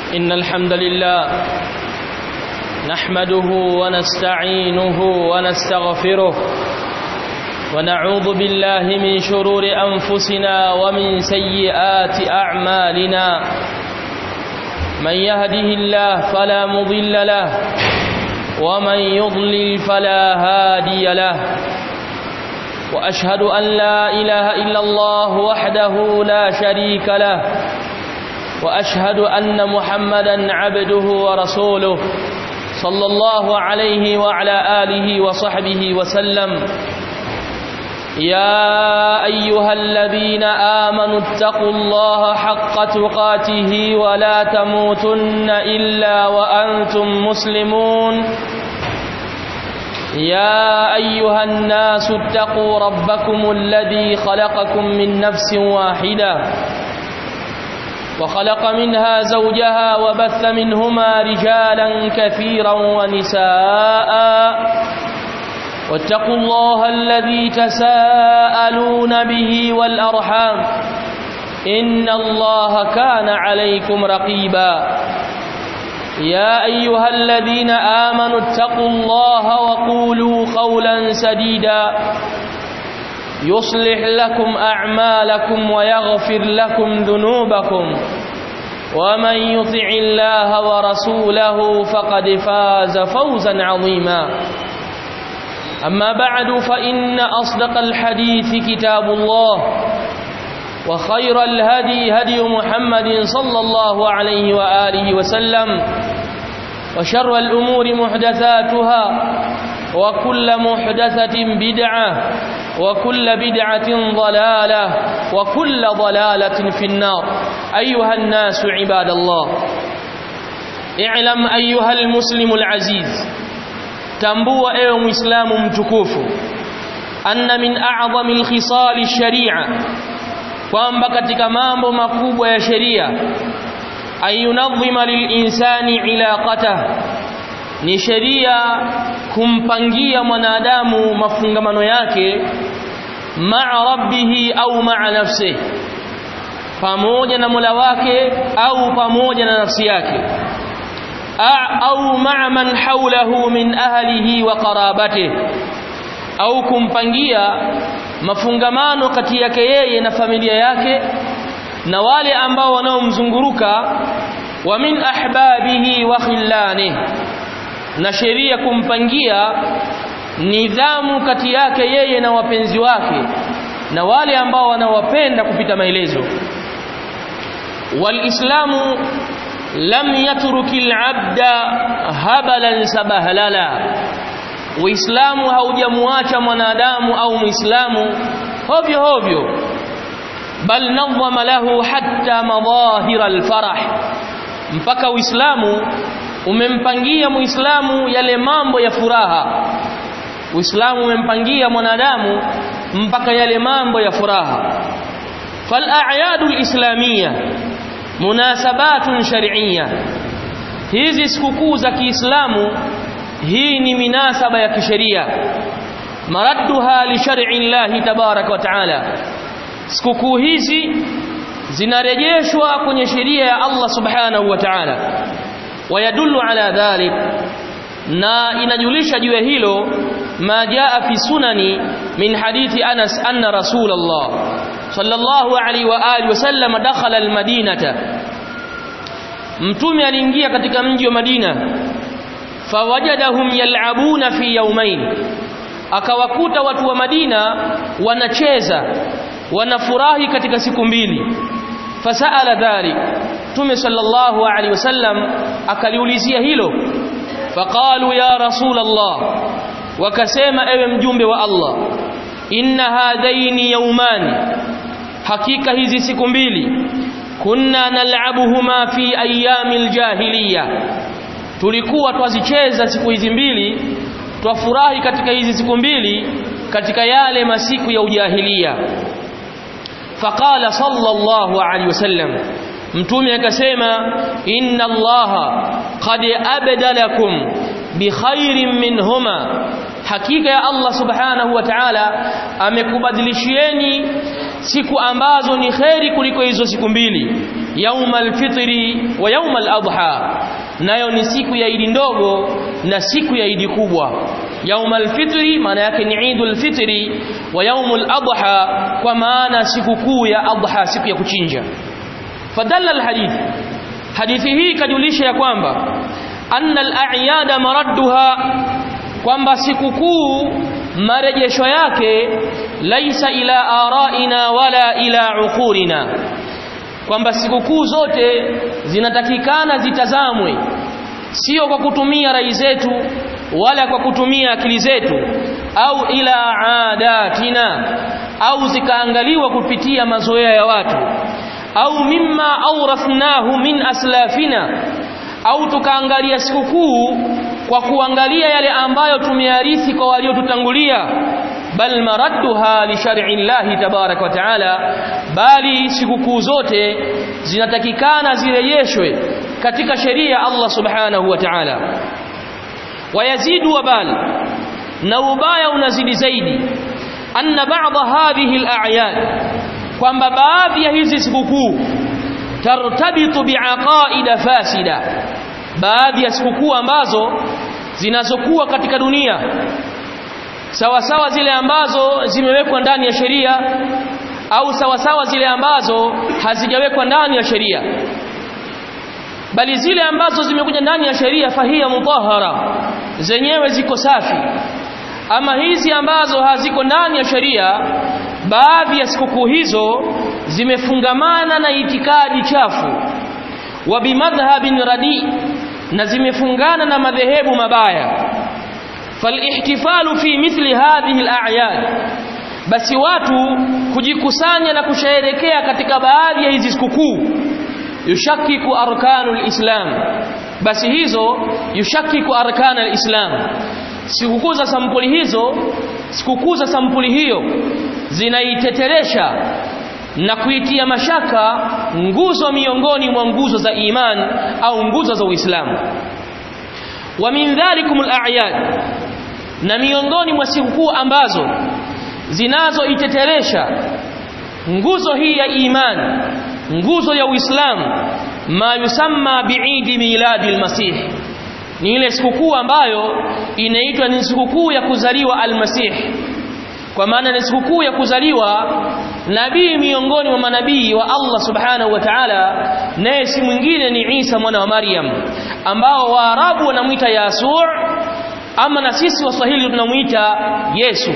إن الحمد لله نحمده ونستعينه ونستغفره ونعوذ بالله من شرور أنفسنا ومن سيئات أعمالنا من يهده الله فلا مضل له ومن يضلل فلا هادي له وأشهد أن لا إله إلا الله وحده لا شريك له وأشهد أن محمدا عبده ورسوله صلى الله عليه وعلى آله وصحبه وسلم يا أيها الذين آمنوا اتقوا الله حق تقاته ولا تموتن إلا وأنتم مسلمون يا أيها الناس اتقوا ربكم الذي خلقكم من نفس واحدة وخلق منها زوجها وبث منهما رجالا كثيرا ونساء واتقوا الله الذي تساءلون به والأرحام إن الله كان عليكم رقيبا يا أيها الذين آمنوا اتقوا الله وقولوا قولا سديدا يصلح لكم أعمالكم ويغفر لكم ذنوبكم ومن يطع الله ورسوله فقد فاز فوزا عظيما أما بعد فإن أصدق الحديث كتاب الله وخير الهدي هدي محمد صلى الله عليه وآله وسلم وشر الأمور محدثاتها وكل محدثة بدعة وكل بدعة ضلالة وكل ضلالة في النار أيها الناس عباد الله اعلم أيها المسلم العزيز tambua ewe muislamu mtukufu anna min a'zami alkhisal sharia kwamba katika mambo makubwa ya sheria ayunadhima lilinsani ilaqatah ni sheria kumpangia mwanadamu mafungamano yake ma'a rabbihi au ma'a nafsihi pamoja na Mola wake au pamoja na nafsi yake au ma'a man hawlahu min ahlihi wa qarabatihi au kumpangia mafungamano kati yake yeye na familia yake na wale ambao wanaomzunguruka wa min ahbabihi wa khillanihi na sheria kumpangia nidhamu kati yake yeye na wapenzi wake na wale ambao wanawapenda kupita maelezo walislamu lam yatruki alabda habalan sabahlala uislamu haujamuacha mwanadamu au muislamu hovyo hovyo bal nadhama lahu hatta madahira alfarah mpaka uislamu umempangia muislamu yale mambo ya furaha uislamu umempangia mwanadamu mpaka yale mambo ya furaha fal a'yadu alislamiyya munasabatun shar'iyya hizi sikukuu za Kiislamu hii ni minasaba ya kisheria maradduha li shar'i Allah tabarak wa taala sikukuu hizi zinarejeshwa kwenye sheria ya Allah subhanahu wa ta'ala ويدل على ذلك na inajulisha juu ya hilo ma jaa fi sunani min hadithi Anas anna Rasulullah sallallahu alaihi wa alihi wasallam dakhala almadinata mtume aliingia katika mji wa Madina fawajadahum yal'abuna fi yawmain akawakuta watu wa Madina wanacheza wanafurahi katika siku mbili fasaala dhalik Mtume sallallahu alaihi wasallam akaliulizia hilo faqalu ya rasul Allah wakasema ewe mjumbe wa Allah inna hadaini yawmani hakika hizi siku mbili kunna nal'abuhuma fi ayyamil jahiliya tulikuwa twazicheza siku hizi mbili twafurahi katika hizi siku mbili katika yale masiku ya ujahiliya faqala sallallahu alaihi wasallam mtume akasema inna allaha qad abdalakum bi khairin minhuma hakika ya Allah subhanahu wa ta'ala amekubadilishieni siku ambazo ni kheri kuliko hizo siku mbili yaumal fitri wa yaumal adha nayo ni siku ya idi ndogo na siku ya idi kubwa yaumal fitri maana yake ni idul fitri wa yaumul adha kwa maana siku kuu ya adha siku ya kuchinja fadalla alhadith hadithi hii kajulisha ya kwamba anna al-a'yada maradduha kwamba sikukuu marejesho yake laisa ila araina wala ila uqulina kwamba sikukuu zote zinatakikana zitazamwe sio kwa kutumia rai zetu wala kwa kutumia akili zetu au ila adatina au zikaangaliwa kupitia mazoea ya watu au mimma awrathnahu min aslafina au tukaangalia sikukuu kwa kuangalia yale ambayo tumearithi kwa waliotutangulia bal maradduha li shar'i llahi tabarak wa taala bali sikukuu zote zinatakikana zirejeshwe katika sheria ya Allah subhanahu wa ta'ala wayazidu wabal na ubaya unazidi zaidi anna ba'dha hadhihi al-a'yad kwamba baadhi ya hizi sikukuu tartabitu biaqaida fasida baadhi ya sikukuu ambazo zinazokuwa katika dunia sawa sawa zile ambazo zimewekwa ndani ya sheria au sawa sawa zile ambazo hazijawekwa ndani ya sheria bali zile ambazo zimekuja ndani ya sheria fahia mutahara zenyewe ziko safi ama hizi ambazo haziko ndani ya sheria baadhi ya sikukuu hizo zimefungamana na itikadi chafu wa bimadhhabin radi na zimefungana na madhehebu mabaya falihtifalu fi mithli hadhihi al-a'yad basi watu kujikusanya na kusherehekea katika baadhi ya hizi sikukuu yushakiku arkanul islam basi hizo yushakiku arkanul islam sikukuu za sampuli hizo sikukuu za sampuli hiyo zinaiteteresha na kuitia mashaka nguzo miongoni mwa nguzo za iman au nguzo za Uislamu wa min dhalikum al-a'yad na miongoni mwa sikukuu ambazo zinazoiteteresha nguzo hii ya iman nguzo ya Uislamu ma yusamma biidi miladi al-masih ni ile sikukuu ambayo inaitwa ni sikukuu ya kuzaliwa al-masih kwa maana ni sikukuu ya kuzaliwa nabii miongoni mwa manabii wa Allah subhanahu wa ta'ala naye si mwingine ni Isa mwana wa Maryam ambao Waarabu wanamuita Yasuu ama na sisi Waswahili tunamuita Yesu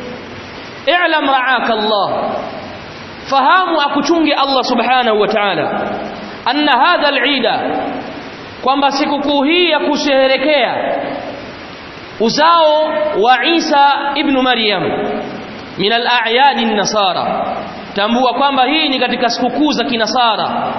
i'lam ra'aka Allah fahamu akuchunge Allah subhanahu wa ta'ala anna hadha al-eida kwamba sikukuu hii ya kusherehekea uzao wa Isa ibn Maryam min al-a'yad an-nasara tambua kwamba hii ni katika sikukuu za kinasara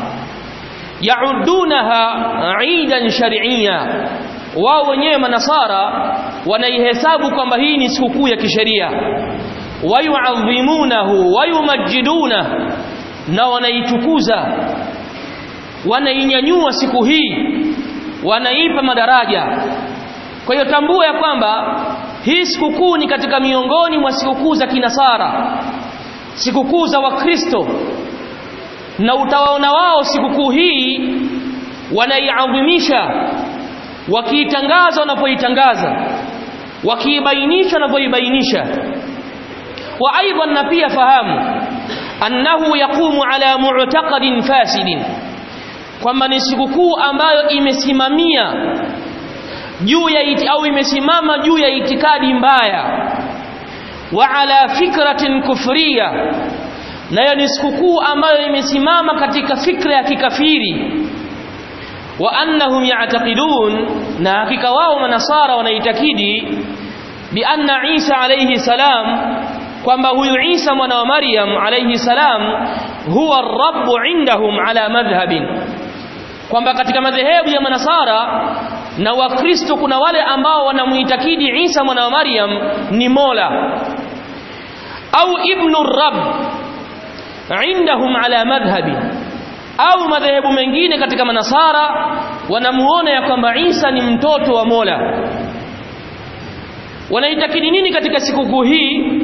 yaudunaha eidan shar'iyya wao wenyewe manasara wanaihesabu kwamba hii ni sikukuu ya kisheria wayuadhimunahu wayumajiduna na wanaitukuza wanainyanyua siku hii wanaipa madaraja kwa hiyo tambua ya kwamba hii sikukuu ni katika miongoni mwa sikukuu za kinasara sikukuu za wakristo na utawaona wao sikukuu hii wanaiadhimisha wakiitangaza wanapoitangaza wakiibainisha wanapoibainisha wa aidan na pia fahamu annahu yaqumu ala mu'taqadin fasidin kwamba ni sikukuu ambayo imesimamia juu ya iti, au imesimama juu ya itikadi mbaya wa ala fikratin kufriya nayo ni sikukuu ambayo imesimama katika fikra ya kikafiri wa annahum ya'taqidun na hakika wao manasara wanaitakidi bi anna Isa alayhi salam kwamba huyu Isa mwana wa Maryam alayhi salam huwa ar-rabb indahum ala madhhabin kwamba katika madhehebu ya manasara na wakristo kuna wale ambao wanamuitakidi Isa mwana wa Maryam ni Mola au ibnu rabb indahum ala madhhabi au madhehebu mengine katika manasara wanamuona ya kwamba Isa ni mtoto wa Mola wanaitakidi nini katika sikukuu hii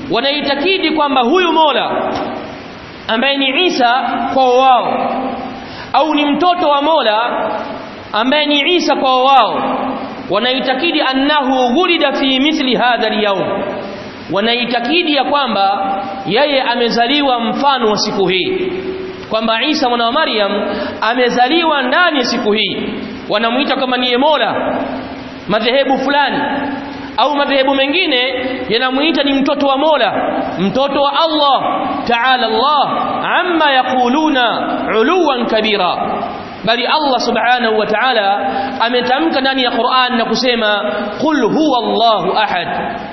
wanaitakidi kwamba huyu Mola ambaye ni Isa kwa wao au ni mtoto wa Mola ambaye ni Isa kwa wao wanaitakidi annahu wulida fi mithli hadha al-yawm wanaitakidi ya kwamba yeye amezaliwa mfano wa siku hii kwamba Isa mwana wa Maryam amezaliwa ndani ya siku hii wanamuita kama niye Mola madhehebu fulani au madhehebu mengine yanamuita ni mtoto wa Mola mtoto wa Allah ta'ala Allah amma yaquluna uluwan kabira bali Allah subhanahu wa ta'ala ametamka ndani ya Qur'an na kusema qul huwa Allahu ahad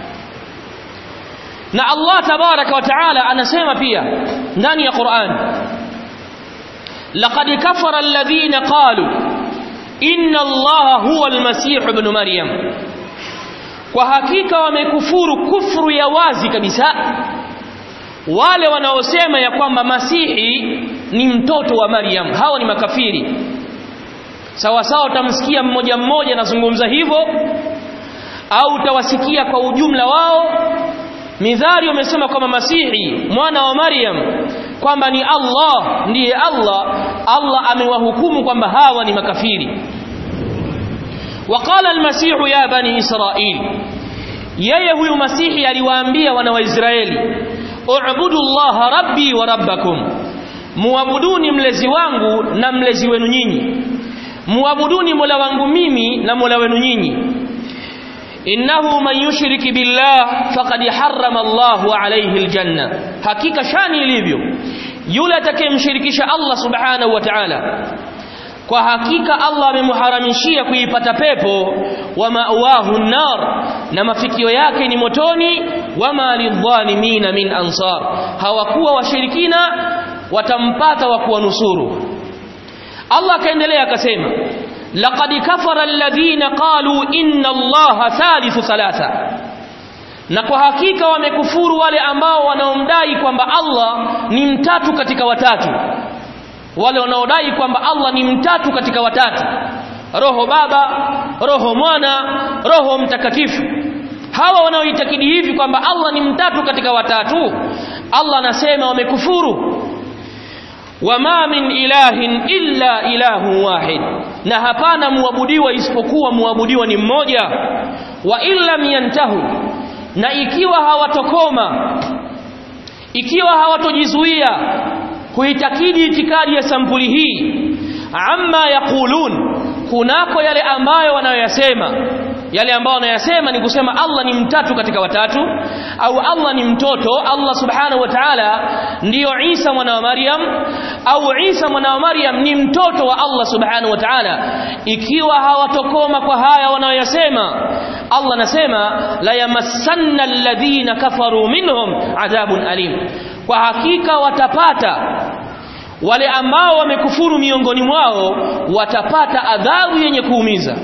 na Allah tabaraka wa ta'ala anasema pia ndani ya Qur'an laqad kafara alladhina qalu inna Allaha huwa al-masih ibn maryam kwa hakika wamekufuru kufuru ya wazi kabisa wale wanaosema ya kwamba masihi ni mtoto wa Maryam hawa ni makafiri sawa sawa utamsikia mmoja mmoja anazungumza hivyo au utawasikia kwa ujumla wao midhari wamesema kwamba masihi mwana wa Maryam kwamba ni Allah ndiye Allah Allah amewahukumu kwamba hawa ni makafiri وقال المسيح يا بني إسرائيل yeye huyu masihi aliwaambia wana wa Israeli u'budu Allah rabbi wa rabbakum muabuduni mlezi wangu na mlezi wenu nyinyi muabuduni mola wangu mimi na mola wenu nyinyi innahu man yushriki billah faqad harrama Allahu alayhi aljanna hakika shani ilivyo yule atakayemshirikisha Allah subhanahu wa ta'ala kwa hakika Allah amemharamishia kuipata pepo wa ma'wahu nar na mafikio yake ni motoni wama lidhalimina min ansar hawakuwa washirikina watampata wa kuwanusuru Allah akaendelea akasema laqad kafara alladhina qalu inna allaha thalithu thalatha na kwa hakika wamekufuru wale ambao wanaomdai kwamba Allah ni mtatu katika watatu wale wanaodai kwamba Allah ni mtatu katika watatu roho baba roho mwana roho mtakatifu hawa wanaoitakidi hivi kwamba Allah ni mtatu katika watatu Allah anasema wamekufuru wama min ilahin illa ilahu wahid na hapana muabudiwa isipokuwa muabudiwa ni mmoja wa illam yantahu na ikiwa hawatokoma ikiwa hawatojizuia kuitakidi itikadi ya sampuli hii amma yaqulun kunako yale ambayo wanayoyasema yale ambayo wanayasema ni kusema Allah ni mtatu katika watatu au Allah ni mtoto Allah subhanahu wa ta'ala ndiyo Isa mwana wa Maryam au Isa mwana wa Maryam ni mtoto wa Allah subhanahu wa ta'ala ikiwa hawatokoma kwa haya wanayoyasema Allah anasema la yamassanna alladhina kafaru minhum adhabun alim kwa hakika watapata wale ambao wamekufuru miongoni mwao watapata adhabu yenye kuumiza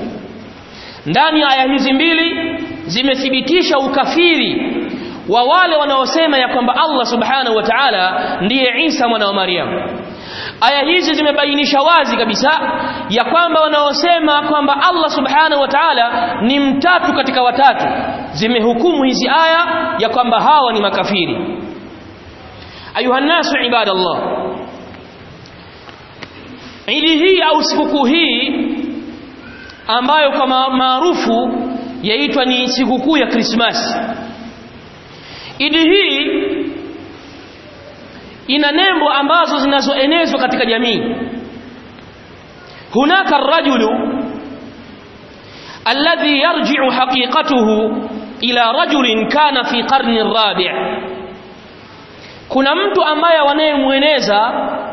ndani ya aya hizi mbili zimethibitisha ukafiri wa wale wanaosema ya kwamba Allah subhanahu wa ta'ala ndiye Isa mwana wa Maryam aya hizi zimebainisha wazi kabisa ya kwamba wanaosema kwamba Allah subhanahu wa ta'ala ni mtatu katika watatu zimehukumu hizi aya ya kwamba hawa ni makafiri ayuha nasu ibadallah idi hii au sikukuu hii ambayo kwa maarufu yaitwa ni sikukuu ya Krismasi idi hii ina nembo ambazo zinazoenezwa katika jamii hunaka rajulu alladhi yarji'u haqiqatuhu ila rajulin kana fi qarni rabi' kuna mtu ambaye wanayemweneza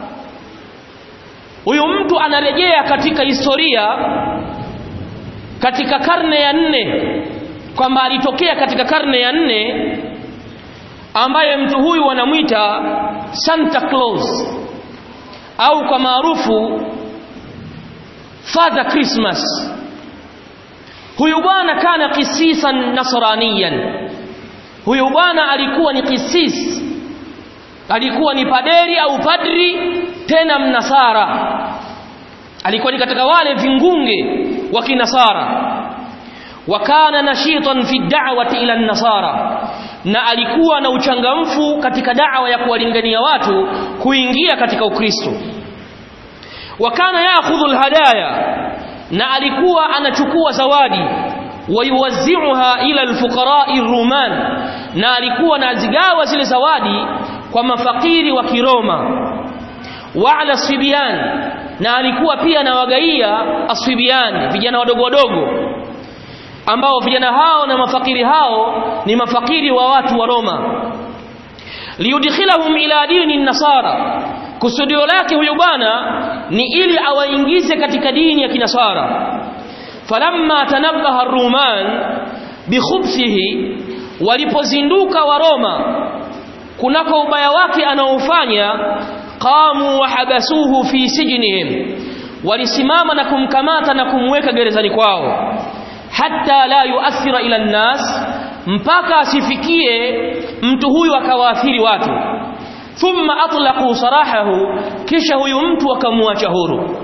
huyu mtu anarejea katika historia katika karne ya nne kwamba alitokea katika karne ya nne ambaye mtu huyu wanamwita Santa Claus au kwa maarufu Father Christmas huyu bwana kana kisisan nasraniyan huyu bwana alikuwa ni kisis alikuwa ni paderi au padri tena mnasara alikuwa ni katika wale vingunge wa kinasara wakana nashitan fi da'wati ila nasara na alikuwa na uchangamfu katika da'wa ya kuwalingania watu kuingia katika ukristo wakana yaakhudhu alhadaya na alikuwa anachukua zawadi wayuwazi'uha ila alfuqara'i ruman na alikuwa anazigawa zile zawadi kwa mafakiri wa Kiroma wa ala sibyan na alikuwa pia anawagaia aswibian vijana wadogo wadogo ambao vijana hao na mafakiri hao ni mafakiri wa watu wa Roma liyudkhilahum ila dini nasara kusudio lake huyo bwana ni ili awaingize katika dini ya kinasara falamma tanabbaha ar-ruman bikhubthihi walipozinduka wa Roma kunako ubaya wake anaofanya qamu wa habasuhu fi sijnihim walisimama na kumkamata na kumweka gerezani kwao hatta la yuathira ila nnas mpaka asifikie mtu huyu akawaathiri watu thumma atlaqu sarahahu kisha huyu mtu akamwacha huru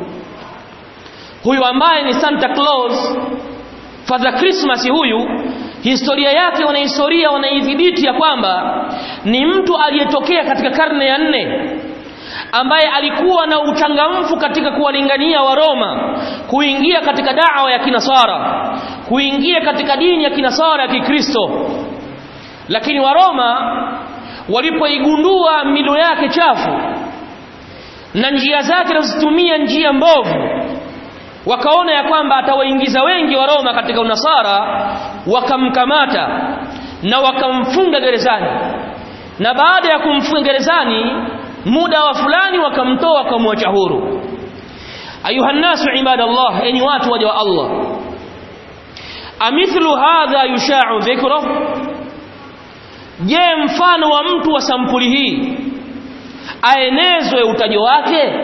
huyu ambaye ni Santa Claus Father Christmas huyu historia yake wanahistoria wanaidhibiti ya kwamba ni mtu aliyetokea katika karne ya nne ambaye alikuwa na uchangamfu katika kuwalingania wa Roma kuingia katika dawa ya kinasara kuingia katika dini ya kinasara ya Kikristo lakini wa Roma walipoigundua milo yake chafu na njia zake anazotumia njia mbovu wakaona ya kwamba atawaingiza wengi wa Roma katika unasara wakamkamata na wakamfunga gerezani na baada ya kumfunga gerezani muda wa fulani wakamtoa wakamwacha huru ayuha nasu ibadallah enyi watu waja wa Allah amithlu hadha yusha'u dhikruh je mfano wa mtu wa sampuli hii aenezwe utajo wake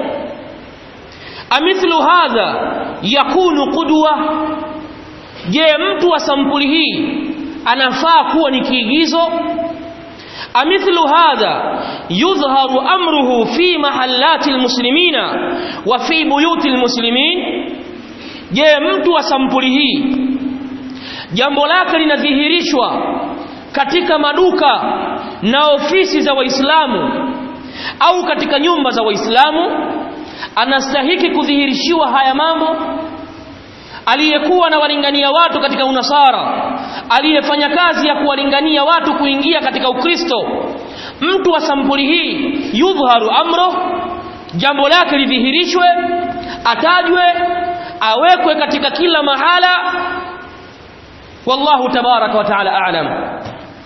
amithlu hadha yakunu qudwa je mtu wa sampuli hii anafaa kuwa ni kiigizo amithlu hadha yudhharu amruhu fi mahallati almuslimina wa fi buyuti almuslimin je mtu wa sampuli hii jambo lake linadhihirishwa katika maduka na ofisi za waislamu au katika nyumba za waislamu anastahiki kudhihirishiwa haya mambo aliyekuwa na walingania watu katika unasara aliyefanya kazi ya kuwalingania watu kuingia katika ukristo mtu wa sampuli hii yudhharu amro jambo lake lidhihirishwe atajwe awekwe katika kila mahala wallahu tabaraka wa taala a'lam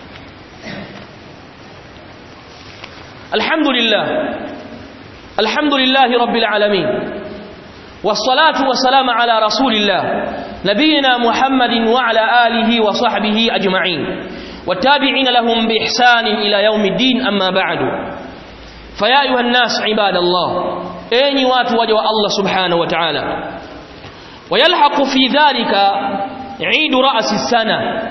alhamdulillah alhamdulillah rabbil alamin والصلاة والسلام على رسول الله نبينا محمد وعلى آله وصحبه أجمعين والتابعين لهم بإحسان إلى يوم الدين أما بعد فيا أيها الناس عباد الله أين واتوا وجه الله سبحانه وتعالى ويلحق في ذلك عيد رأس السنة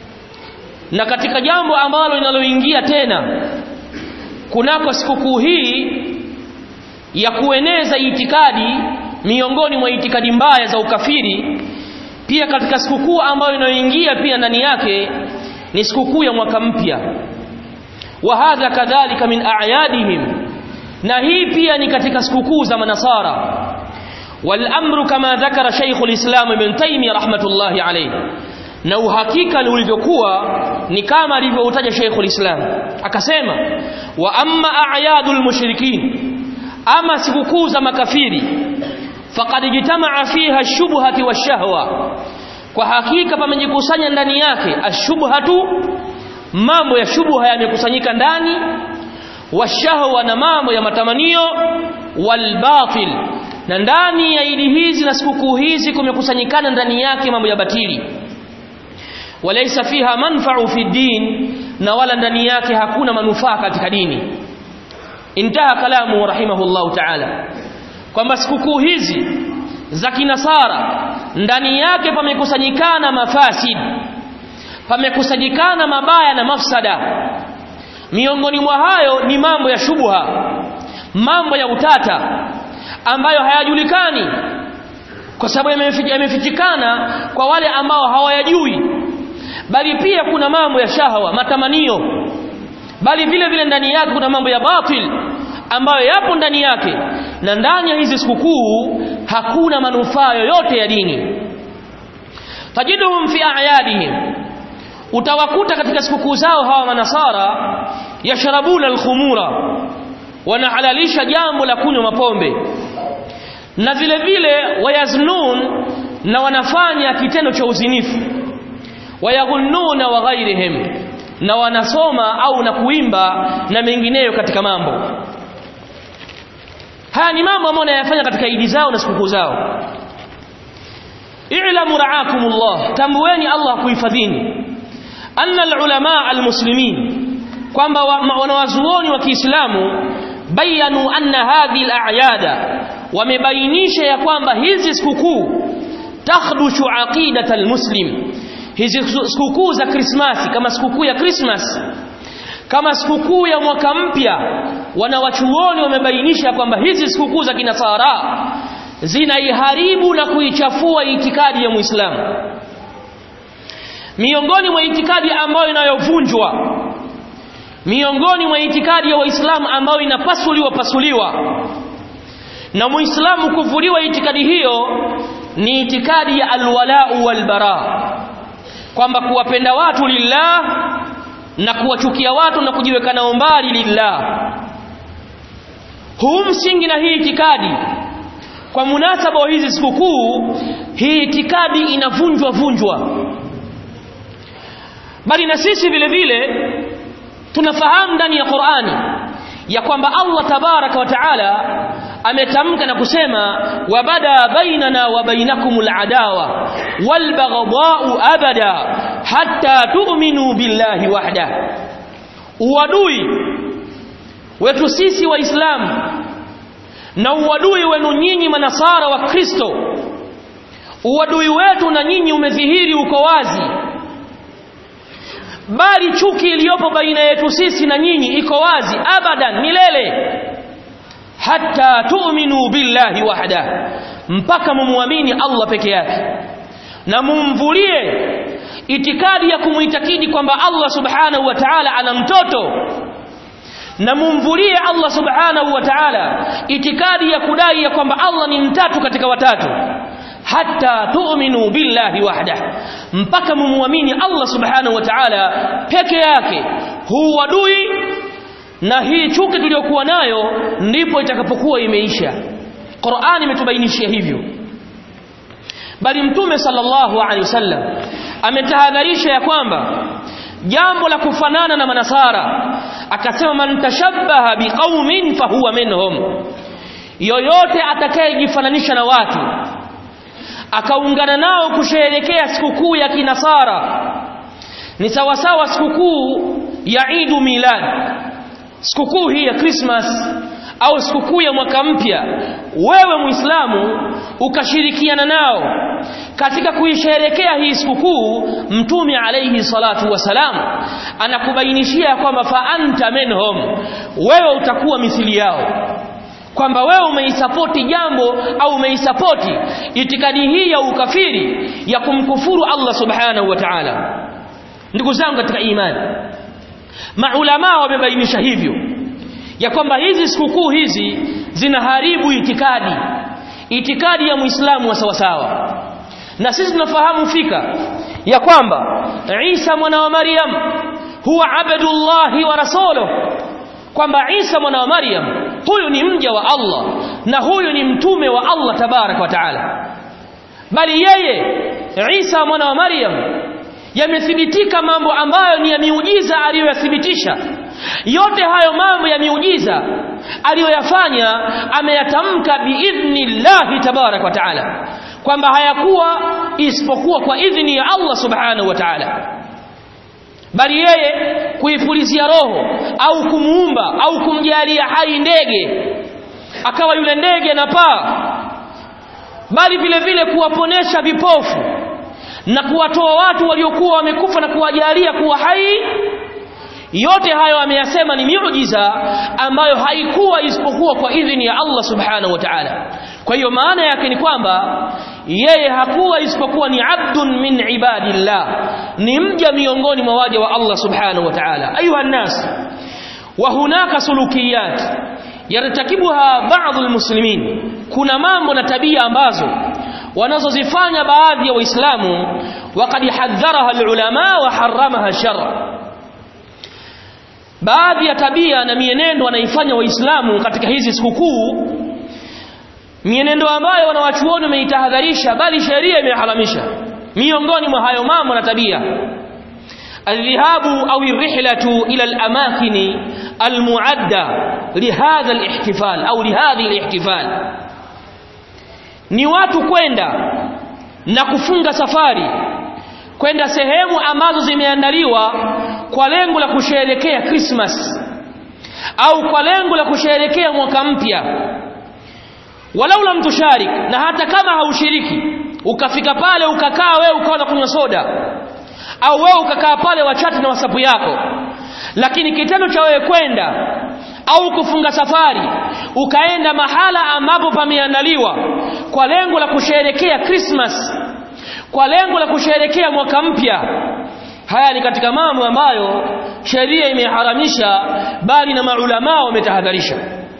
na katika jambo ambalo linaloingia tena kunako sikukuu hii ya kueneza itikadi miongoni mwa itikadi mbaya za ukafiri pia katika sikukuu ambayo inayoingia pia ndani yake ni sikukuu ya mwaka mpya wa hadha kadhalika min a'yadihim na hii pia ni katika sikukuu za manasara wal amru kama dhakara Sheikh al-Islam Ibn Taymiyyah rahmatullahi alayhi na uhakika ulivyokuwa ni kama alivyoutaja Sheikh al-Islam akasema wa amma a'yadul mushrikin ama sikukuu za makafiri faqad jitamaa fiha shubhati washahwa kwa hakika pamejikusanya ndani yake ashubhatu mambo ya shubha yamekusanyika ndani washahwa na mambo ya matamanio walbatil na ndani ya idi hizi na sikukuu hizi kumekusanyikana ndani yake mambo ya batili walaysa fiha manfa'u fi din na wala ndani yake hakuna manufaa katika dini intaha kalamu rahimahullahu ta'ala kwamba sikukuu hizi za kinasara ndani yake pamekusanyikana mafasid pamekusanyikana mabaya na mafsada miongoni mwa hayo ni mambo ya shubha mambo ya utata ambayo hayajulikani kwa sababu yamefichikana kwa wale ambao hawayajui bali pia kuna mambo ya shahwa matamanio bali vile vile ndani yake kuna mambo ya batil ambayo yapo ndani yake na ndani ya hizi sikukuu hakuna manufaa yoyote ya dini tajiduhum fi a'yadihim utawakuta katika sikukuu zao hawa manasara yashrabuna alkhumura wanahalalisha jambo la kunywa mapombe na vile vile wayaznun na wanafanya kitendo cha uzinifu wayaghunnuna wa ghairihim na wanasoma au na kuimba na mengineyo katika mambo haya ni mambo ambayo wanayafanya katika idi zao na sikukuu zao i'lamu ra'akumullah tambueni Allah kuhifadhini anna alulama almuslimin kwamba wanawazuoni wa Kiislamu bayanu anna hadhihi al-a'yada wamebainisha ya kwamba hizi sikukuu takhdushu aqidata almuslim hizi sikukuu za Krismasi kama sikukuu ya Christmas kama sikukuu ya mwaka mpya wanawachuoni wamebainisha kwamba hizi sikukuu za kinasara zinaiharibu na kuichafua itikadi ya Muislamu miongoni mwa itikadi ambayo inayovunjwa miongoni mwa itikadi ya Waislamu ambayo inapasuliwa pasuliwa na Muislamu kuvuliwa itikadi hiyo ni itikadi ya alwalau walbara kwamba kuwapenda watu lillah na kuwachukia watu na kujiweka nao mbali lillah huu msingi na hii itikadi kwa munasaba wa hizi sikukuu hii itikadi inavunjwa vunjwa bali na sisi vile vile tunafahamu ndani ya Qur'ani ya kwamba Allah tabaraka wa taala ametamka na kusema wabada bainana wa bainakumul adawa wal baghdha'u abada hatta tu'minu billahi wahda uadui wetu sisi waislamu na uadui wenu nyinyi manasara wa Kristo uadui wetu na nyinyi umedhihiri uko wazi bali chuki iliyopo baina yetu sisi na nyinyi iko wazi abadan milele hatta tu'minu billahi wahda mpaka mumwamini Allah peke yake na mumvulie itikadi ya kumuitakidi kwamba Allah subhanahu wa ta'ala ana mtoto na mumvulie Allah subhanahu wa ta'ala itikadi ya kudai ya kwamba Allah ni mtatu katika watatu hatta tu'minu billahi wahda mpaka mumwamini Allah subhanahu wa ta'ala peke yake huu adui na hii chuki tuliyokuwa nayo ndipo itakapokuwa imeisha Qur'ani imetubainishia hivyo bali mtume sallallahu alaihi wasallam ametahadharisha ya kwamba jambo la kufanana na manasara akasema man tashabbaha biqaumin fahuwa minhum yoyote atakayejifananisha na watu akaungana nao kusherehekea sikukuu ya kinasara ni sawasawa sikukuu ya Eid milad sikukuu hii ya Christmas au sikukuu ya mwaka mpya wewe muislamu ukashirikiana nao katika kuisherekea hii sikukuu mtume alayhi salatu wasalam anakubainishia kwamba fa anta minhum wewe utakuwa mithili yao kwamba wewe umeisapoti jambo au umeisapoti itikadi hii ya ukafiri ya kumkufuru Allah subhanahu wa ta'ala ndugu zangu katika imani maulama wamebainisha hivyo ya kwamba hizi sikukuu hizi zinaharibu itikadi itikadi ya muislamu wa sawasawa na sisi tunafahamu fika ya kwamba Isa mwana wa Maryam huwa abdullahi wa rasuluhu kwamba Isa mwana wa Maryam huyu ni mja wa Allah na huyu ni mtume wa Allah tabarak wa taala bali yeye Isa mwana wa Maryam yamethibitika mambo ambayo ni ya miujiza aliyoyathibitisha yote hayo mambo ya miujiza aliyoyafanya ameyatamka biidhnillahi tabarak wa taala kwamba hayakuwa isipokuwa kwa idhni ya Allah subhanahu wa ta'ala bali yeye kuifulizia roho au kumuumba au kumjalia hai ndege akawa yule ndege anapaa bali vile vile kuwaponesha vipofu na kuwatoa watu waliokuwa wamekufa na kuwajalia kuwa hai yote hayo ameyasema ni miujiza ambayo haikuwa isipokuwa kwa idhini ya Allah subhanahu wa ta'ala kwa hiyo maana yake ni kwamba yeye hakuwa isipokuwa ni abdun min ibadillah ni mja miongoni mwa waja wa Allah subhanahu wa ta'ala ayuha nas wa hunaka sulukiyat yartakibuha baadhi almuslimin kuna mambo na tabia ambazo wanazozifanya baadhi ya waislamu waqad hadharaha alulama wa haramaha shar baadhi ya tabia na mienendo wanaifanya waislamu katika hizi sikukuu mienendo ambayo wanawachuoni wameitahadharisha bali sheria imeharamisha miongoni mwa hayo mambo na tabia الذهاب أو الرحلة إلى الأماكن المعدة لهذا الاحتفال أو لهذه الاحتفال ni watu kwenda na kufunga safari kwenda sehemu ambazo zimeandaliwa kwa lengo la kusherehekea Christmas au kwa lengo la kusherehekea mwaka mpya walau lam tusharik na hata kama haushiriki ukafika pale ukakaa wewe ukawa kunywa soda au wewe ukakaa pale wachati na wasapu yako lakini kitendo cha wewe kwenda au kufunga safari ukaenda mahala ambapo pameandaliwa kwa lengo la kusherehekea Christmas kwa lengo la kusherehekea mwaka mpya haya ni katika mambo ambayo sheria imeharamisha bali na maulama wametahadharisha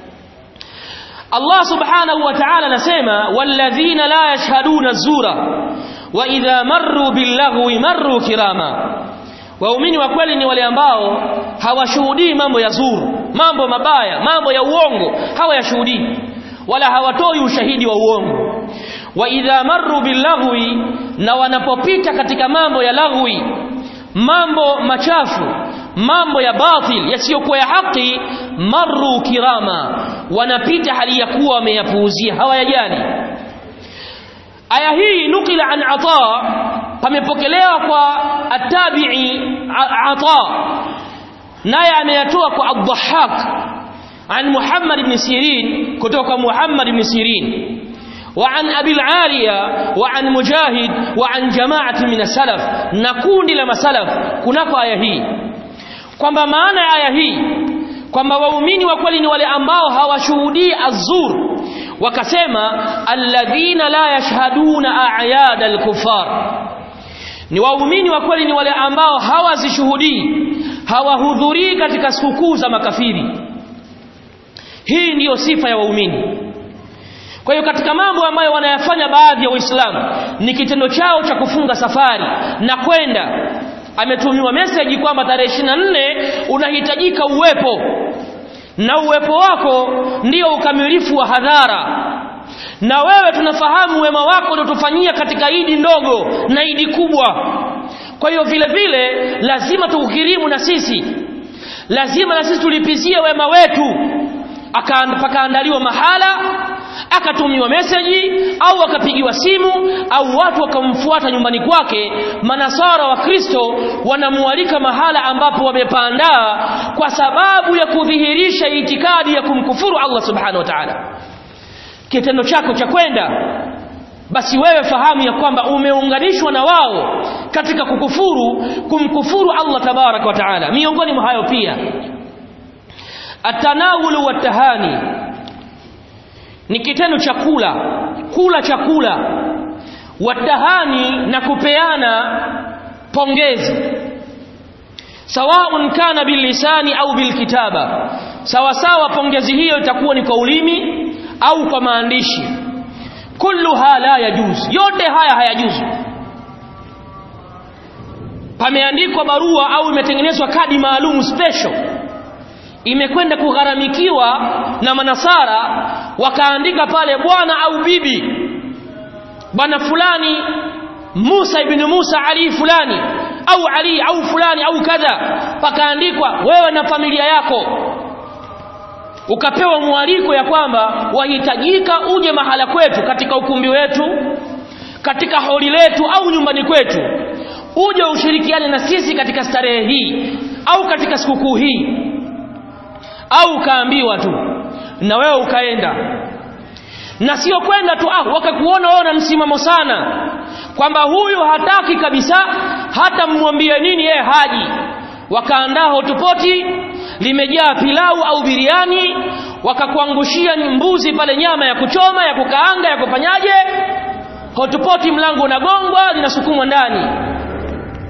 Allah subhanahu wa ta'ala anasema walladhina la yashhaduna zura wa idha marru billaghwi marru kirama waumini wa kweli ni wale ambao hawashuhudii mambo ya zuru mambo mabaya mambo ya uongo hawayashuhudii wala hawatoi ushahidi wa uongo wa idha marru billaghwi na wanapopita katika mambo ya laghwi mambo machafu mambo ya batil yasiyokuwa ya haki marru kirama wanapita hali ya kuwa wameyapuuzia hawayajali aya hii nukila an ata pamepokelewa kwa atabi'i ata naye ameyatoa kwa ad-dhahhak an Muhammad ibn Sirin kutoka Muhammad ibn Sirin وعن أبي العالية وعن مجاهد وعن جماعة من السلف نكون لما سلف كنako aya hii kwamba maana ya aya hii kwamba waumini wa kweli ni wale ambao hawashuhudii azur wakasema alladhina la yashhaduna a'yad al-kuffar ni waumini wa kweli ni wale ambao hawazishuhudii hawahudhurii katika sikukuu za makafiri hii ndiyo sifa ya waumini kwa hiyo katika mambo ambayo wanayafanya baadhi ya waislamu ni kitendo chao cha kufunga safari na kwenda ametumiwa message kwamba tarehe 24 unahitajika uwepo na uwepo wako ndio ukamilifu wa hadhara na wewe tunafahamu wema wako uliotufanyia katika idi ndogo na idi kubwa kwa hiyo vile vile lazima tukukirimu na sisi lazima na sisi tulipizie wema wetu pakaandaliwa mahala akatumiwa meseji au akapigiwa simu au watu wakamfuata nyumbani kwake manasara wa Kristo wanamwalika mahala ambapo wamepandaa kwa sababu ya kudhihirisha itikadi ya kumkufuru Allah subhanahu wa ta'ala kitendo chako cha kwenda basi wewe fahamu ya kwamba umeunganishwa na wao katika kukufuru kumkufuru Allah tabarak wa taala miongoni mwa hayo pia atanawulu watahani ni kitendo cha kula kula chakula watahani na kupeana pongezi sawaun kana bilisani au bilkitaba sawa sawa pongezi hiyo itakuwa ni kwa ulimi au kwa maandishi kulluha la yajuz yote haya hayajuzu pameandikwa barua au imetengenezwa kadi maalum special imekwenda kugharamikiwa na manasara wakaandika pale bwana au bibi bwana fulani Musa ibn Musa Ali fulani au Ali au fulani au kadha pakaandikwa wewe na familia yako ukapewa mwaliko ya kwamba wahitajika uje mahala kwetu katika ukumbi wetu katika holi letu au nyumbani kwetu uje ushirikiane na sisi katika starehe hii au katika sikukuu hii au ukaambiwa tu na wewe ukaenda na sio kwenda tu ah wakakuona wewe na msimamo sana kwamba huyu hataki kabisa hata mmwambie nini yeye haji wakaandaa hotupoti limejaa pilau au biriani wakakuangushia mbuzi pale nyama ya kuchoma ya kukaanga ya kufanyaje hotupoti mlango unagongwa linasukumwa ndani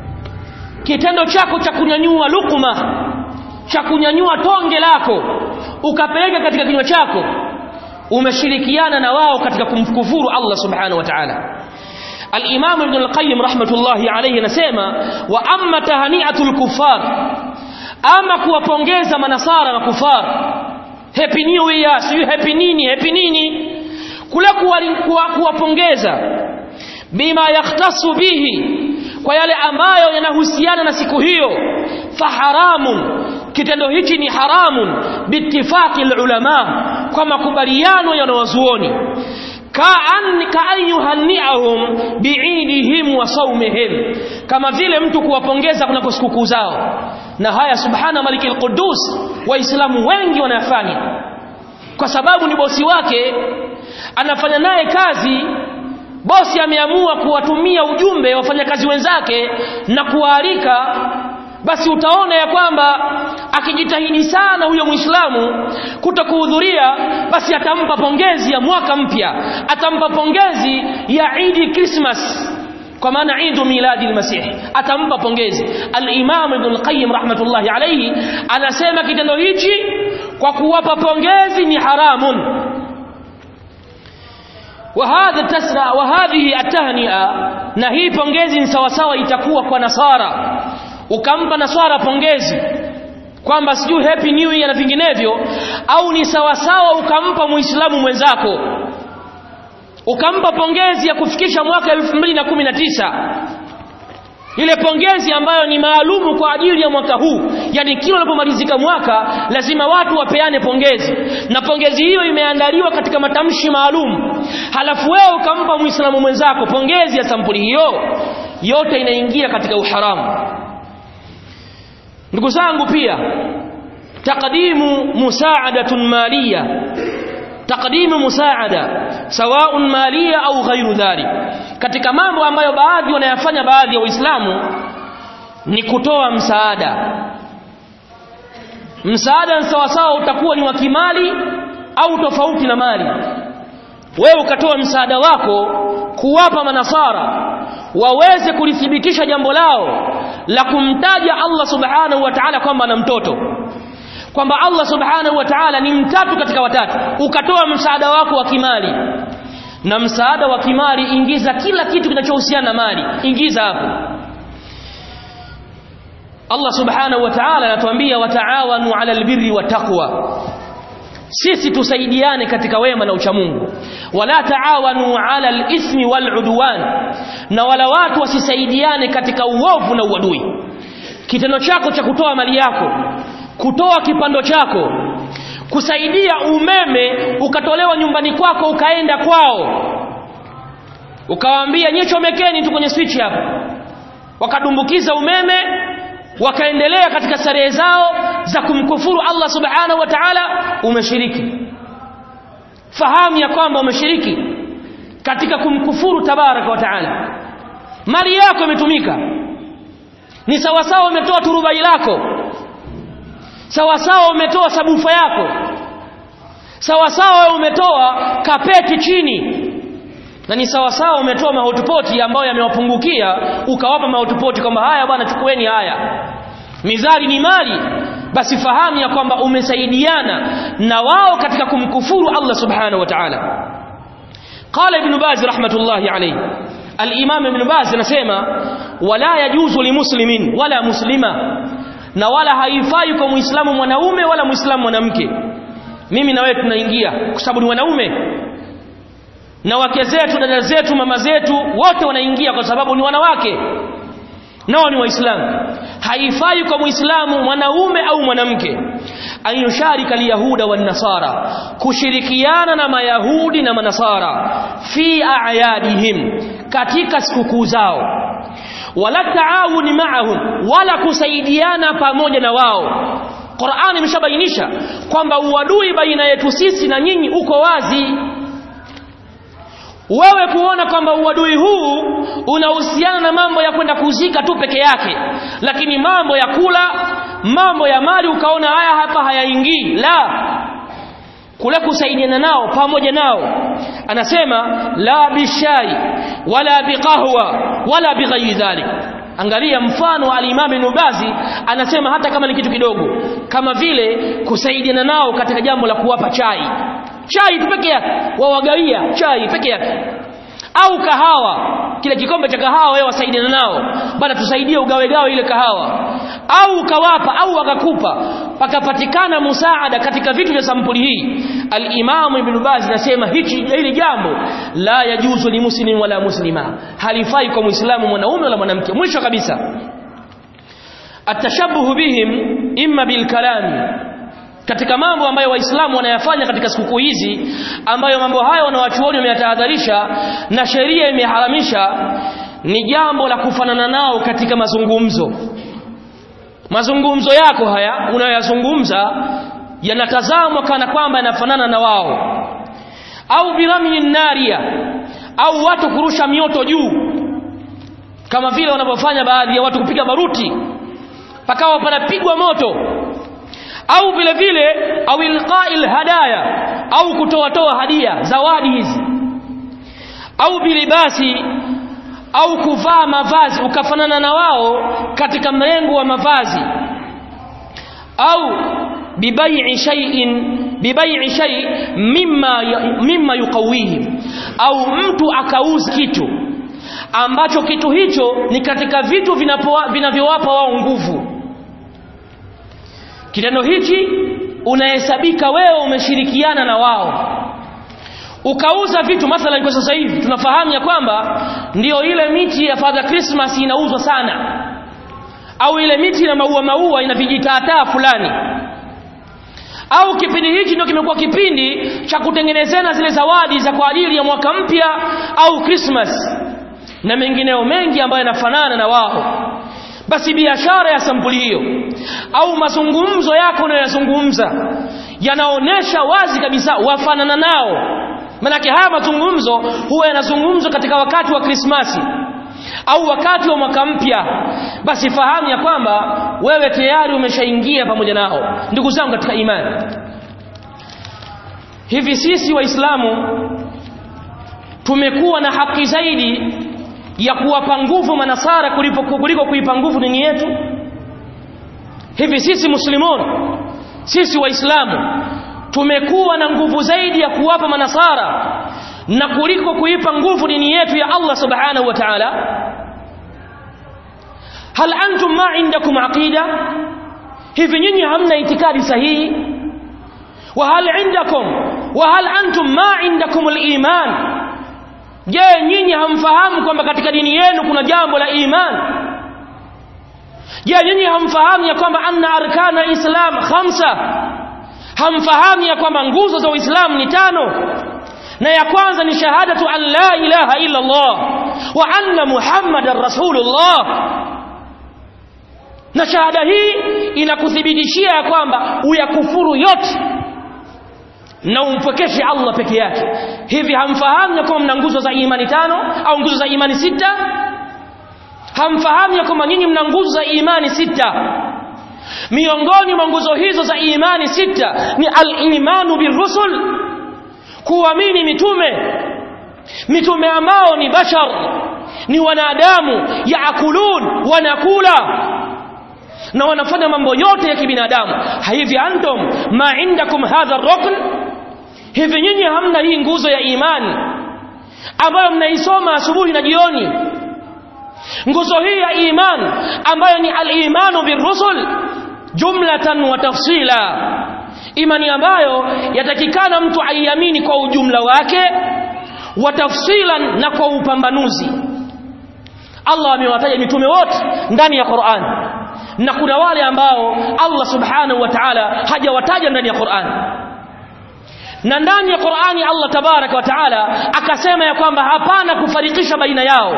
kitendo chako cha kunyanyua lukuma cha kunyanyua tonge lako ukapeleka katika kinywa chako umeshirikiana na wao katika kumkufuru Allah subhanahu wa ta'ala al-Imam Ibn al-Qayyim rahmatullahi alayhi anasema wa amma tahani'atul kuffar ama kuwapongeza manasara na kufar happy new year sio happy nini happy nini kule kuwapongeza bima yakhtasu bihi kwa yale ambayo yanahusiana na siku hiyo faharamun kitendo hichi ni haramun biittifaqi ulama kwa makubaliano ya wanazuoni kaan kaan yuhanniahum biidihim wa saumihim kama vile mtu kuwapongeza kuna sikukuu zao na haya subhana malikil qudus waislamu wengi wanayafanya kwa sababu ni bosi wake anafanya naye kazi bosi ameamua kuwatumia ujumbe wafanyakazi wenzake na kuwaalika basi utaona ya kwamba akijitahidi sana huyo muislamu kutokuhudhuria basi atampa pongezi ya mwaka mpya atampa pongezi ya idi krismas kwa maana idu miladi almasih atampa pongezi al-imam ibn al-qayyim rahmatullahi alayhi anasema kitendo hichi kwa kuwapa pongezi ni haramun وهذا التسرع وهذه التهنئه na hii pongezi ni sawa sawa itakuwa kwa nasara ukampa nasara pongezi kwamba sijui happy new year na vinginevyo au ni sawa sawa ukampa muislamu mwenzako ukampa pongezi ya kufikisha mwaka 2019 ile pongezi ambayo ni maalumu kwa ajili ya mwaka huu yani kila unapomalizika mwaka lazima watu wapeane pongezi na pongezi hiyo imeandaliwa katika matamshi maalum halafu wewe ukampa muislamu mwenzako pongezi ya sampuli hiyo yote inaingia katika uharamu ndugu zangu pia taqdimu musaadatun maliya taqdimu musaada sawaun maliya au ghairu dhalik katika mambo ambayo baadhi wanayafanya baadhi ya waislamu ni kutoa msaada msaada sawasawa utakuwa ni wa kimali au tofauti na mali wewe ukatoa msaada wako kuwapa manasara waweze kulithibitisha jambo lao la kumtaja Allah subhanahu wa ta'ala kwamba ana mtoto kwamba Allah subhanahu wa ta'ala ni mtatu katika watatu ukatoa msaada wako wa kimali na msaada wa kimali ingiza kila kitu kinachohusiana na mali ingiza hapo Allah subhanahu wa ta'ala anatuambia wataawanu 'ala albirri wattaqwa sisi tusaidiane katika wema na uchamungu wala taawanu 'ala al-ithmi wal-'udwan na wala watu wasisaidiane katika uovu na uadui kitendo chako cha kutoa mali yako kutoa kipando chako kusaidia umeme ukatolewa nyumbani kwako ukaenda kwao ukawaambia nyie chomekeni tu kwenye switch hapa wakadumbukiza umeme wakaendelea katika starehe zao za kumkufuru Allah subhanahu wa ta'ala umeshiriki fahamu ya kwamba umeshiriki katika kumkufuru tabaraka wa ta'ala mali yako imetumika ni sawasawa umetoa turubai lako sawasawa umetoa sabufa yako sawasawa umetoa kapeti chini na ni sawasawa umetoa mahotupoti ambayo yamewapungukia ukawapa mahotupoti kwamba haya bwana chukueni haya mizali ni mali basi fahamu ya kwamba umesaidiana na wao katika kumkufuru Allah subhanahu wa ta'ala qala ibn baz rahmatullahi alayhi al-imam ibn baz anasema wala yajuzu limuslimin wala muslima na wala haifai kwa muislamu mwanaume wala muislamu mwanamke mimi na wewe tunaingia kwa sababu ni wanaume na wake zetu dada zetu mama zetu wote wanaingia kwa sababu ni wanawake nao ni waislamu haifai kwa muislamu mwanaume au mwanamke ayusharika alyahuda wan nasara kushirikiana na mayahudi na manasara fi a'yadihim katika sikukuu zao wala taawuni ma'ahum wala kusaidiana pamoja na wao Qur'ani imeshabainisha kwamba uadui baina yetu sisi na nyinyi uko wazi wewe kuona kwamba uadui huu unahusiana na mambo ya kwenda kuzika tu peke yake lakini mambo ya kula mambo ya mali ukaona haya hapa hayaingii la kule kusaidiana nao pamoja nao anasema la bishai wala biqahwa wala bighairi dhalik angalia mfano al-Imam Ibn Bazi anasema hata kama ni kitu kidogo kama vile kusaidiana nao katika jambo la kuwapa chai chai tu peke yake wawagawia chai peke yake au kahawa kile kikombe cha kahawa wewe wasaidiana nao bana tusaidie ugawegawe ile kahawa au ukawapa au wakakupa pakapatikana musaada katika vitu vya sampuli hii al-Imam Ibn Baz anasema hichi hili jambo la yajuzu li muslim wala muslima halifai kwa muislamu mwanaume wala mwanamke mwisho kabisa atashabuhu bihim imma bil kalam katika mambo ambayo waislamu wanayafanya katika sikukuu hizi ambayo mambo hayo wanawachuoni wameyatahadharisha na sheria imeharamisha ni jambo la kufanana nao katika mazungumzo mazungumzo yako haya unayoyazungumza yanatazamwa kana kwamba yanafanana na wao au birami naria au watu kurusha mioto juu kama vile wanavyofanya baadhi ya watu kupiga baruti pakawa panapigwa moto au vile vile au ilqa'il hadaya au kutoa toa hadia zawadi hizi au bilibasi au kuvaa mavazi ukafanana na wao katika mrengo wa mavazi au bibai'i shay'in bibai'i shay mimma mimma yuqawihim au mtu akauza kitu ambacho kitu hicho ni katika vitu vinavyowapa wao nguvu kitendo hichi unahesabika wewe umeshirikiana na wao ukauza vitu mathalan kwa sasa hivi tunafahamu ya kwamba ndiyo ile miti ya Father Christmas inauzwa sana au ile miti na maua maua ina vijitaataa fulani au kipindi hichi ndio kimekuwa kipindi cha kutengenezana zile zawadi za kwa ajili ya mwaka mpya au Christmas na mengineo mengi ambayo yanafanana na wao basi biashara ya sampuli hiyo au mazungumzo yako unayoyazungumza yanaonesha wazi kabisa wafanana nao manake haya mazungumzo huwa yanazungumzwa katika wakati wa Krismasi au wakati wa mwaka mpya basi fahamu ya kwamba wewe tayari umeshaingia pamoja nao ndugu zangu katika imani hivi sisi waislamu tumekuwa na haki zaidi ya kuwapa nguvu manasara kuliko kuliko kuipa nguvu dini yetu hivi sisi muslimun sisi waislamu tumekuwa na nguvu zaidi ya kuwapa manasara na kuliko kuipa nguvu dini yetu ya Allah subhanahu wa ta'ala hal antum ma indakum aqida hivi nyinyi hamna itikadi sahihi wa hal indakum wa hal antum ma indakum al-iman je nyinyi hamfahamu kwamba katika dini yenu kuna jambo la iman je nyinyi hamfahamu ya kwamba anna arkana islam khamsa hamfahamu ya kwamba nguzo za uislamu ni tano na ya kwanza ni shahadatu an la ilaha illa allah wa anna muhammadar rasulullah na shahada hii inakuthibitishia ya kwamba uyakufuru yote na umpwekeshe Allah peke yake hivi hamfahamu ya kwamba mna nguzo za imani tano au nguzo za imani sita hamfahamu ya kwamba nyinyi mna nguzo za imani sita miongoni mwa nguzo hizo za imani sita ni al-imanu birusul kuamini mitume mitume ambao ni bashar ni wanadamu yaakulun wanakula na wanafanya mambo yote ya kibinadamu hivi antum ma indakum hadha rukn hivi nyinyi hamna hii nguzo ya imani ambayo mnaisoma asubuhi na jioni nguzo hii ya iman ambayo ni al-imanu birusul jumlatan wa tafsila imani ambayo yatakikana mtu aiamini kwa ujumla wake wa tafsilan na kwa upambanuzi Allah amewataja mitume wote ndani ya Qur'an na kuna wale ambao Allah subhanahu wa ta'ala hajawataja ndani ya Qur'an na ndani ya Qur'ani Allah tabaraka wa ta'ala akasema ya kwamba hapana kufarikisha baina yao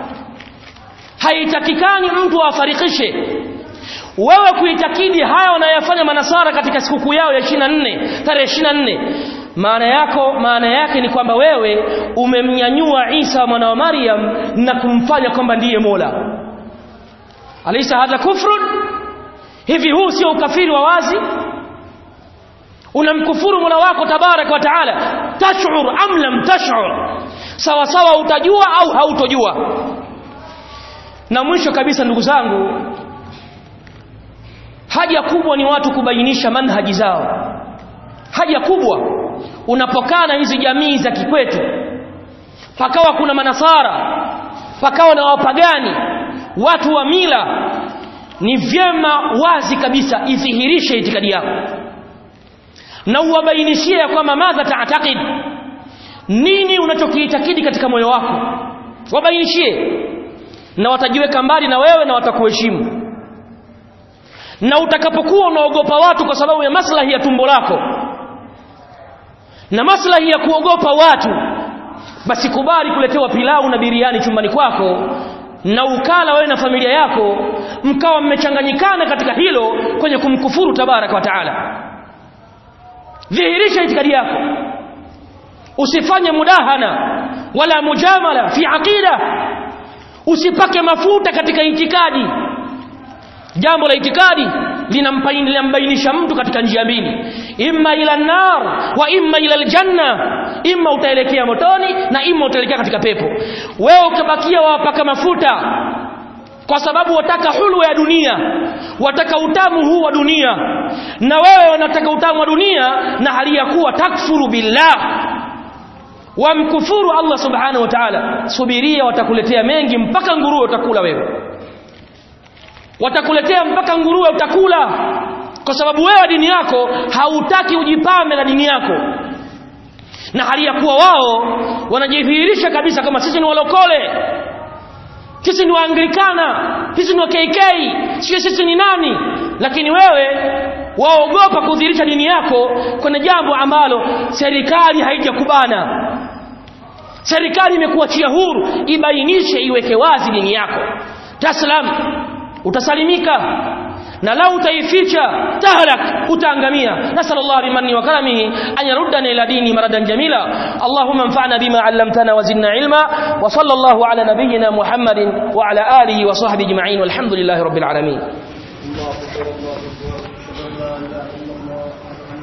haitakikani mtu afarikishe wewe kuitakidi haya wanayofanya manasara katika sikukuu yao ya 24 tarehe 24 maana yako maana yake ni kwamba wewe umemnyanyua Isa mwana wa Maryam na kumfanya kwamba ndiye Mola alaysa hadha kufrun hivi huu sio ukafiri wa wazi unamkufuru Mola wako tabarak wa taala tash'ur am lam tash'ur sawa sawa utajua au hautojua na mwisho kabisa ndugu zangu haja kubwa ni watu kubainisha manhaji zao haja kubwa unapokaa na hizi jamii za kikwetu pakawa kuna manasara pakawa na wapagani watu wa mila ni vyema wazi kabisa idhihirishe itikadi yako na uwabainishie ya kwamba madha taatakid nini unachokiitakidi katika moyo wako wabainishie na watajiweka mbali na wewe na watakuheshimu na utakapokuwa unaogopa watu kwa sababu ya maslahi ya tumbo lako na maslahi ya kuogopa watu basi kubali kuletewa pilau na biriani chumbani kwako na ukala wewe na familia yako mkawa mmechanganyikana katika hilo kwenye kumkufuru tabaraka wa taala dhihirisha itikadi yako usifanye mudahana wala mujamala fi aqida usipake mafuta katika itikadi jambo la itikadi linambainisha mtu katika njia mbili imma ila nar wa imma ila aljanna imma utaelekea motoni na imma utaelekea katika pepo wewe ukabakia wapaka mafuta kwa sababu wataka hulwa ya dunia wataka utamu huu wa dunia na wewe unataka utamu wa dunia na hali ya kuwa takfuru billah wamkufuru Allah subhanahu wa ta'ala subiria watakuletea mengi mpaka nguruwe utakula wewe watakuletea mpaka nguruwe utakula kwa sababu wewe dini yako hautaki ujipambe na dini yako na hali ya kuwa wao wanajidhihirisha kabisa kama sisi ni walokole sisi ni waanglikana sisi ni wa KK sio sisi ni nani lakini wewe waogopa kudhihirisha dini yako kwenye jambo ambalo serikali haijakubana serikali imekuachia huru ibainishe iweke wazi dini yako taslam utasalimika na lau utaificha tahlak utaangamia nasal Allah bimanni wa karamihi an yaruddana ila dini maradan jamila Allahumma anfa'na bima 'allamtana wa zidna ilma wa sallallahu ala nabiyyina Muhammadin wa ala alihi wa sahbihi ajma'in walhamdulillahi rabbil alamin الله أكبر الله أكبر أشهد أن لا إله إلا الله